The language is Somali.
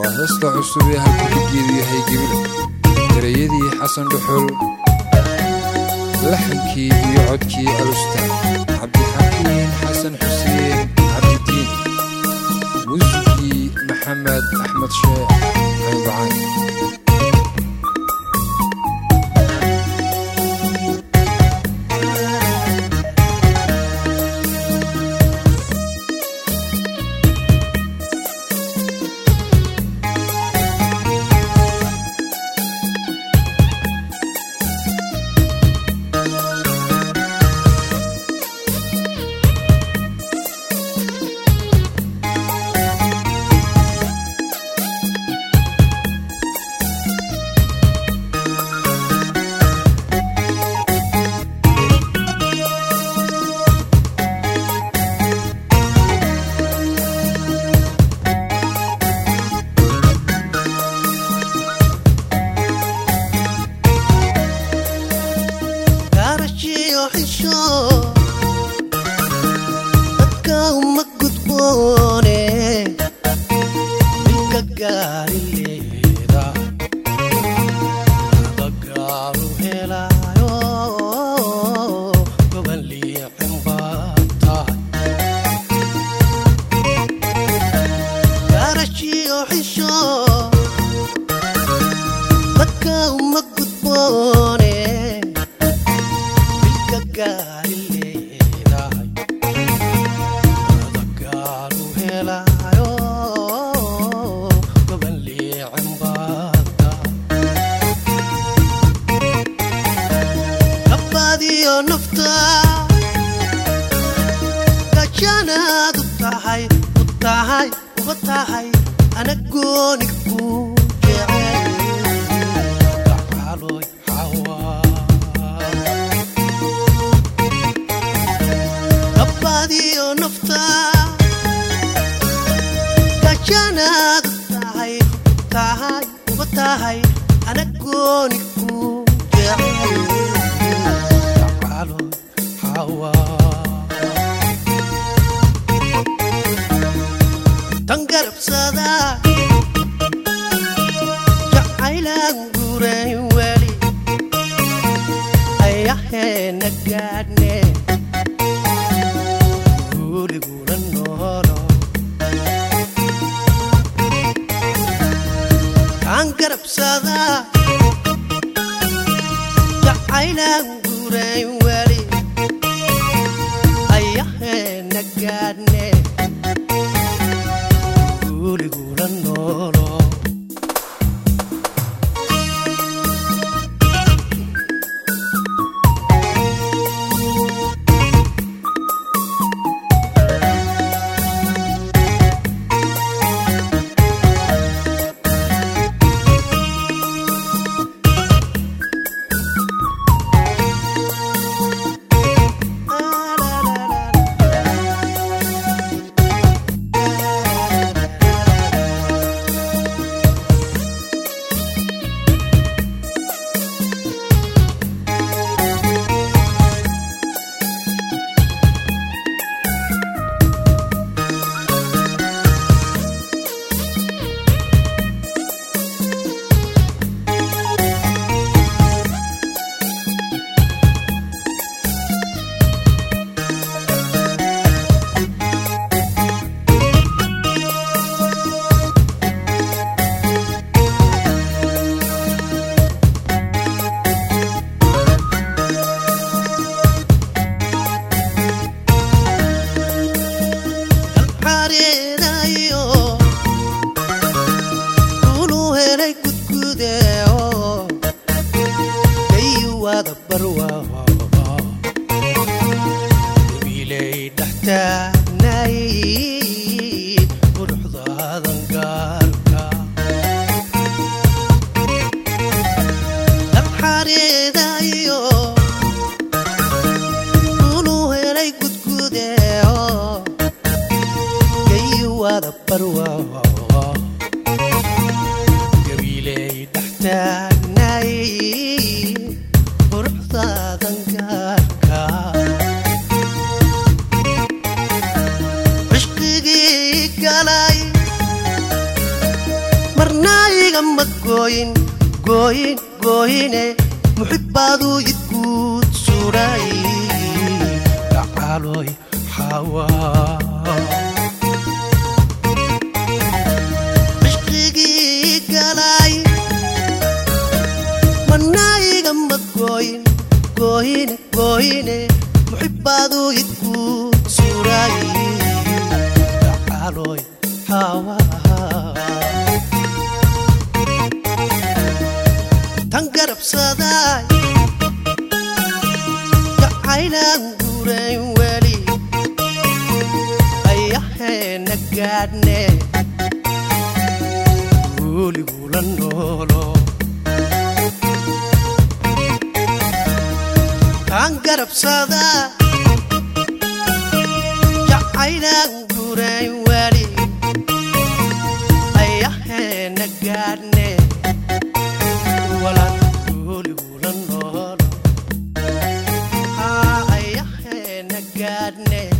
waa heesta cusub ee halkuligeedu yahay gebile ereyadii xasan dhuxul laxankii iyo codkii alusta cabdixakiin xasan xuseen cabdidiin muusikii maxamed axmed sheekh caynbacaan ma gooyin gooyin gooyine muxibbaaduu idguud suray gacaloy xawaa cishqigii galay manaayiga ma gooyin gooyine gooyine muxibbaaduu idguud suray gacaloy xawaa tan garabsaday jacaylaan guurayn weli ayaheena gaadhne guuligula noolo tan garabsada jacaylaan guurayn weli ayaheena gaadhne walaal guuligula noolo ayaheena gaadhne